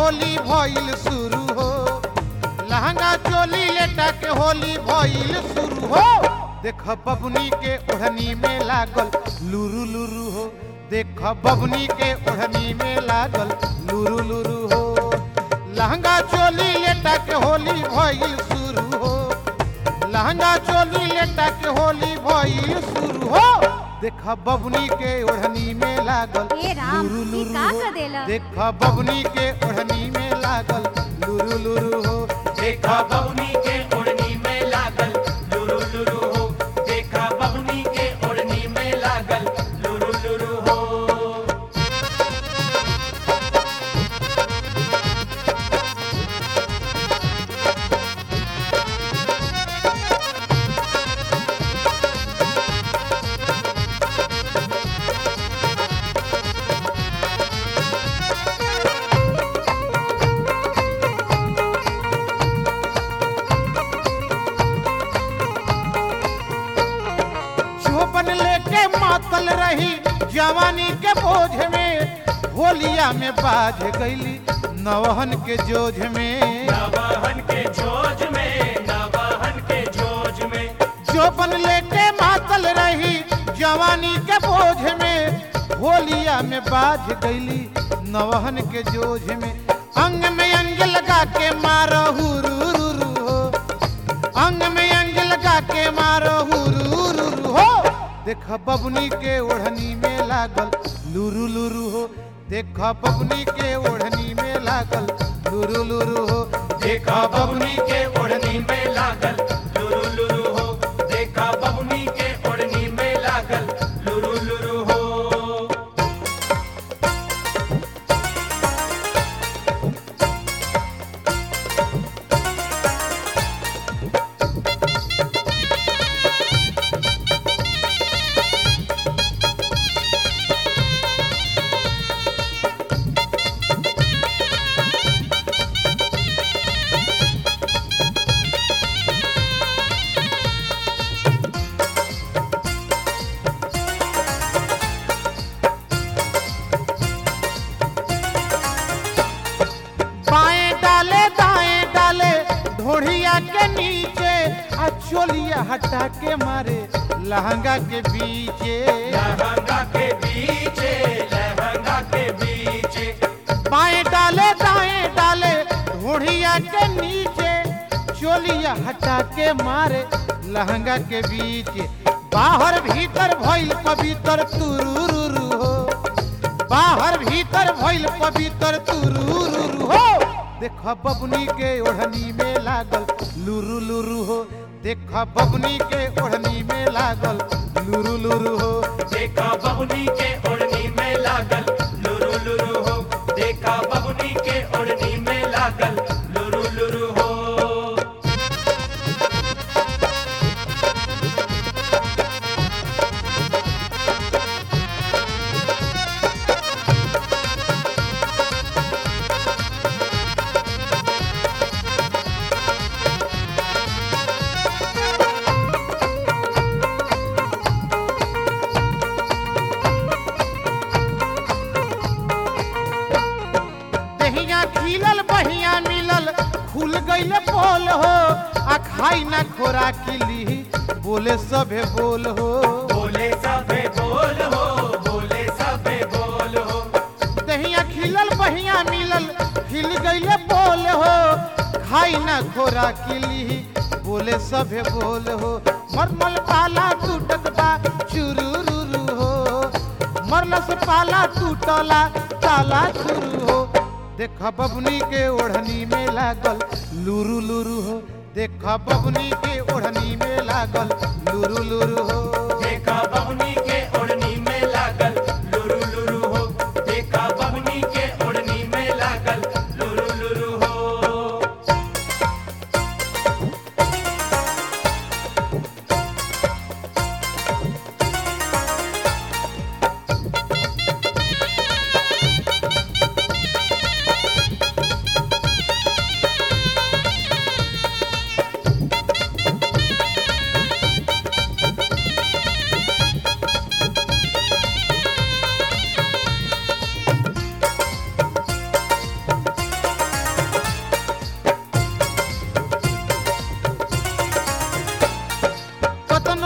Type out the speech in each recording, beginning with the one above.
होली भइल शुरू हो लहंगा चोली लेटा के होली भइल शुरू हो देख बबनी के ओढ़नी में लागल लुरु लुरु हो देख बबनी के ओढ़नी में लागल लुरु लुरु हो लहंगा चोली लेटा के होली भइल शुरू हो लहंगा चोली लेटा के होली भइल शुरू हो देख बबनी के ओढ़नी में लागल ए राम, लुरु ई लुरु का हो। कर देला? देख बबनी के ओढ़नी में लागल लुरु लुरु हो देखा बबनी के ओढ़नी में लागल लुरु लुरु हो देखा बबनी के ओढ़नी में लागल लुरु लुरु हो चौपन लेके मातल रही जवानी के बोझ में होलिया में बाज गईली नवहन के जोझ में नवाहन के जोज में नवाहन के जोज में चौपन लेके मातल रही जवानी के बोझ में होलिया में बाज गईली नवहन के जोझ में अंग में अंग लगा के मारो हुरू हो अंग में अंग लगा के मारो हुरू हो देख बबनी के ओढ़नी में लागल लुरु लुरु हो देख बबनी के ओढ़नी में लागल लुरु लुरु हो देखा बबनी के ओढ़नी में लागल लुरु लुरु हो देखा बबनी के ओढ़नी में लागल लुरु लुरु हो बाएं डाले दाएं डाले ढोढ़िया के नीचे आ चोलिया हटा के मारे लहंगा के बीचे लहंगा के बीचे लहंगा के बीचे बाएं डाले दाएं डाले ढोढ़िया के नीचे चोलिया हटा के मारे लहंगा के बीच बाहर भीतर भइल पवित्र तुरुरु हो बाहर भीतर भइल पवित्र तुरुरु हो देख बबनी के ओढ़नी में लागल लुरु लुरु हो देख बबनी के ओढ़नी में लागल लुरु लुरु हो देखा बबनी के ओढ़नी में लागल लुरु लुरु हो देखा बबनी के ओढ़नी में लागल लुरु लुरु हो दहिया खिलल बहिया मिलल खुल गईल पोल हो आ खाई ना खोरा किली बोले सभे बोल हो बोले सबे बोल हो बोले सबे बोल हो दहिया खिलल बहिया मिलल खिल गईल पोल हो खाई ना खोरा किली बोले सभे बोल हो मरमल पाला टूटत बा चुरुरु हो मरलस पाला टूटला ताला चुरू हो देख बबनी के ओढ़नी में लागल लुरु लुरु हो देख बबनी के ओढ़नी में लागल लुरु लुरु हो देखा बबनी के ओढ़नी में लागल लुरु लुरु हो देखा बबनी के ओढ़नी में लागल लुरु लुरु हो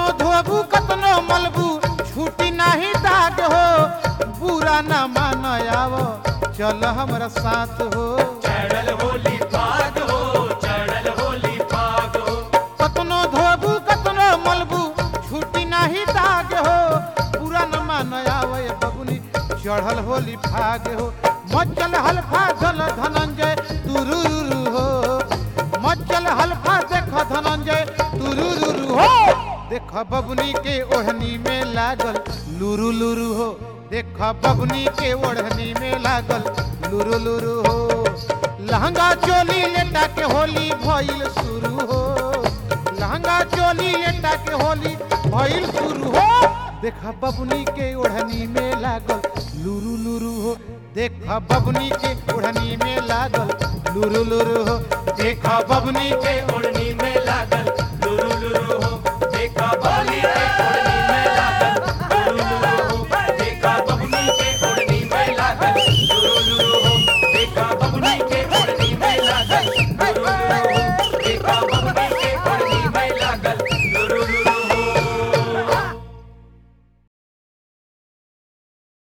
धोबू कतनो मलबू छूटी नाही दाग हो बुरा न मान आव चल हमरा साथ हो चढ़ल होली फाग हो चढ़ल होली फाग हो कतनो धोबू कतनो मलबू छूटी नाही दाग हो बुरा न मान आवे बबुनी चढ़ल होली भाग हो मचल हल्फा धल धनंजय तुरुरु हो मचल हल्फा देख धनंजय तुरुरु हो देख बबुनी के ओढ़नी में लागल लुरु लुरु हो देख बबुनी के ओढ़नी में लागल लुरु लुरु हो लहंगा चोली लेटा के होली भइल शुरू हो लहंगा चोली लेटा के होली भइल शुरू हो देखा बबुनी के ओढ़नी में लागल लुरु लुरु हो देखा बबुनी के ओढ़नी में लागल लुरु लुरु हो देखा बबुनी के ओढ़नी में लागल लुरु लुरु हो देखा बाली के ओढ़नी